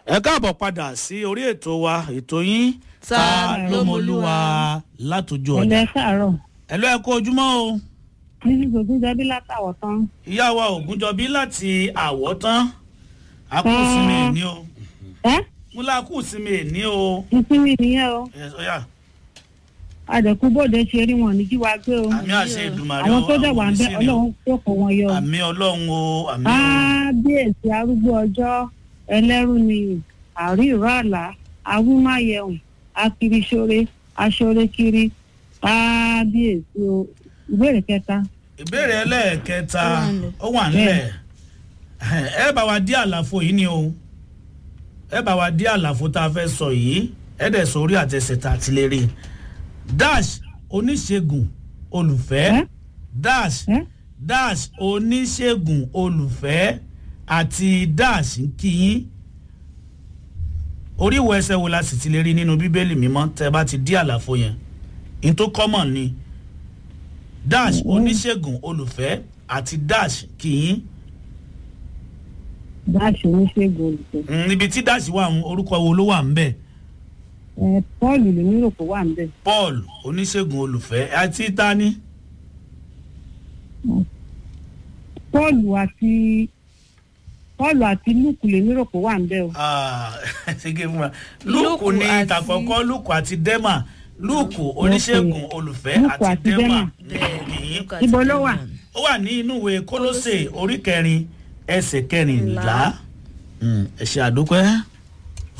ẹ káàbọ̀ padà sí orí ètò wa ètò yín Ta ló lómolúwa látòjú ọjà ẹlẹ káàárọ̀ ẹ lọ ẹ kó ojúmọ́ o níbi gbogbo jẹbi látàwọ tán ìyá wa ògúnjọbí láti àwọ̀tán akúùsinmi èní o ẹ múlá akúùsinmi èní o ìsinmi nìyẹn o ẹ sọyà àdẹkù bòde ṣe rí wọn ní jí wa gbé o àmì àṣẹ ìdùmarè àwọn tó dẹ̀ wà ń bẹ oníṣìírí o. ọlọ́run tó kó wọn yọ o. àmì ọlọ́run o àmì o. kábíyèsí arúgbó ọjọ́ ẹlẹ́rú ni àrí ìró àlá awúmáyẹ̀hùn akiriṣore aṣorekiri kábíyèsí o ìbéèrè kẹta ìbéèrè ẹlẹ́ẹ̀kẹta Ó wà nílẹ̀. ó wà nílẹ̀ ẹ bá wa dí àlàfo yìí ni o ẹ bá wa dí àlàfo tá a fẹ́ sọ yìí ẹ dẹ̀ sọ orí àtẹsẹ̀ tá a ti lè rí dash oníṣègùn olùfẹ́ Ẹ́? dash ẹ dash oníṣègùn olùfẹ́ àti dash ń kíyín orí ìwọ ẹsẹ̀ wo la sì ti lè rí nínú bíbélì mímọ́ tẹ́ bá ti dí àlàfo yẹn in tó common ni dash oníṣègùn olùfẹ́ àti dash kìín dáṣe oníṣègùn olùkọ́ Mm, níbi tí dash wà ń orúkọ wo ló wà ń bẹ̀ ẹ pọ́ọ̀lù lèmi rò pé wà ń bẹ̀ paul oníṣègùn olùfẹ́ àti tani pọ́ọ̀lù àti pọ́ọ̀lù àti lùkù lèmi rò pé wà ń bẹ̀ o. Ah, ṣége fún wa lúùkù Lúùkù ní àti- ìtàkọ́kọ́ lúùkù àti dẹ́mà lúùkù oníṣègùn olùfẹ́ Lúùkù àti àti dẹ́mà Dẹ́mà. kìín Ibo ló wà? ó wà ní inú ìwé kólósè orí kẹrin ẹsẹ̀ kẹrìnlá Mm, ẹ ṣe àdúpẹ́.